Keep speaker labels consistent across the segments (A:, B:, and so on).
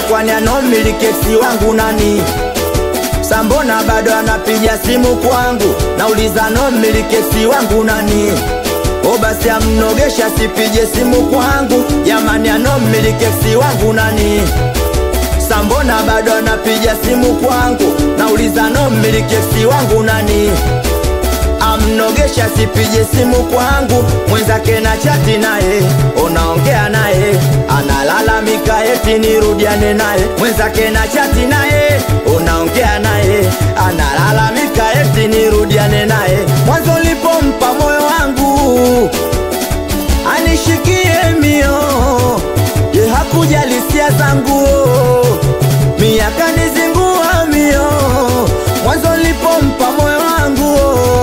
A: kwani anomilikeksi wangu nani sambona bado anapiga simu kwangu nauliza nomilikeksi wangu nani o basi amnogesha sipige simu kwangu jamani anomilikeksi wangu nani sambona bado anapiga simu kwangu nauliza nomilikeksi wangu nani amnogesha sipige simu kwangu mwenzake na chati naye unaongea naye analalamika eti nirudiane naye mwenzake na chati naye unaongea naye analalamika eti nirudiane naye mwanzo lipompa moyo wangu anishikie mio ye hakujali hisia zangu miaka nizingua mio mwanzo lipompa moyo wangu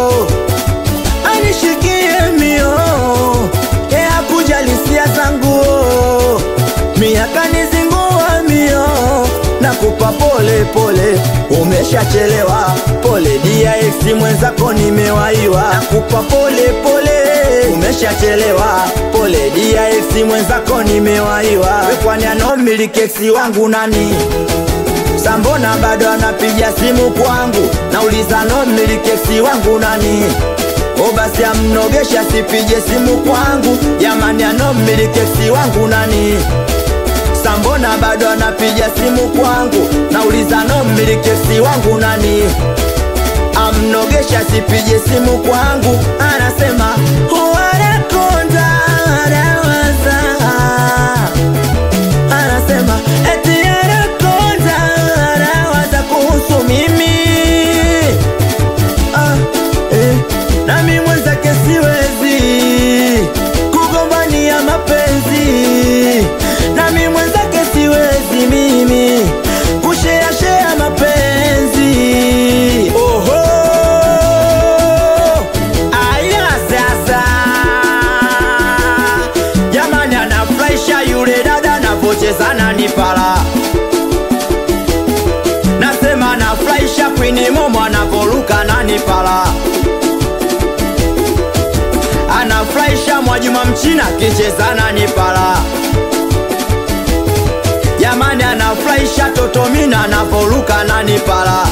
A: anishikie mio ye hakujali hisia zangu miaka nizingua mio nakupa pole pole umeshachelewa pole dia ex mwenzako nimewaiwa nakupa pole pole umeshachelewa pole dia ex mwenzako nimewaiwa We kwani anomiliki ex wangu nani sambona bado anapiga simu kwangu nauliza nomiliki ex wangu nani o basi amnogesha sipige simu kwangu jamani anomiliki ex wangu nani sambona bado anapiga simu kwangu nauliza nomiliki ex wangu nani amnogesha sipige simu kwangu anasema wanakonda anawaza anasema eti anakonda anawaza kuhusu mimi ah, eh, nami mwenzake siwezi kugombania mapenzi nami mwenzake siwezi mimi kusheashea mapenzi oho aya sasa jamani anafurahisha yule dada navocheza nani pala nasema anafurahisha kwini momo anavoruka nani pala anafurahisha mwajuma mchina kicheza nani pala jamani anafurahisha totomina anavoruka nani pala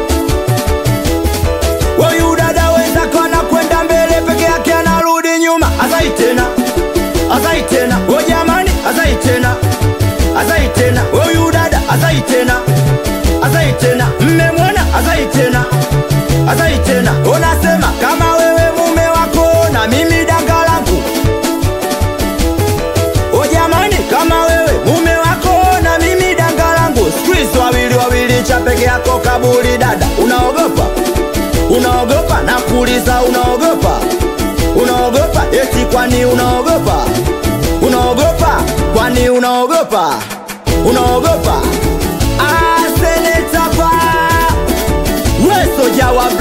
A: Huyu dada wenzako anakwenda mbele peke yake anarudi nyuma azai tena azai tena o jamani azai tena azai tena huyu dada azai tena azai tena mmemwona azai tena azai tena unasema kama wewe mume wako na mimi danga langu o jamani kama wewe mume wako na mimi danga langu squeeze wawili wawili cha peke yako kaburi dada unaogopa unaogopa na kuuliza unaogopa unaogopa eti kwani unaogopa unaogopa kwani unaogopa unaogopa asenetapa wesoja wa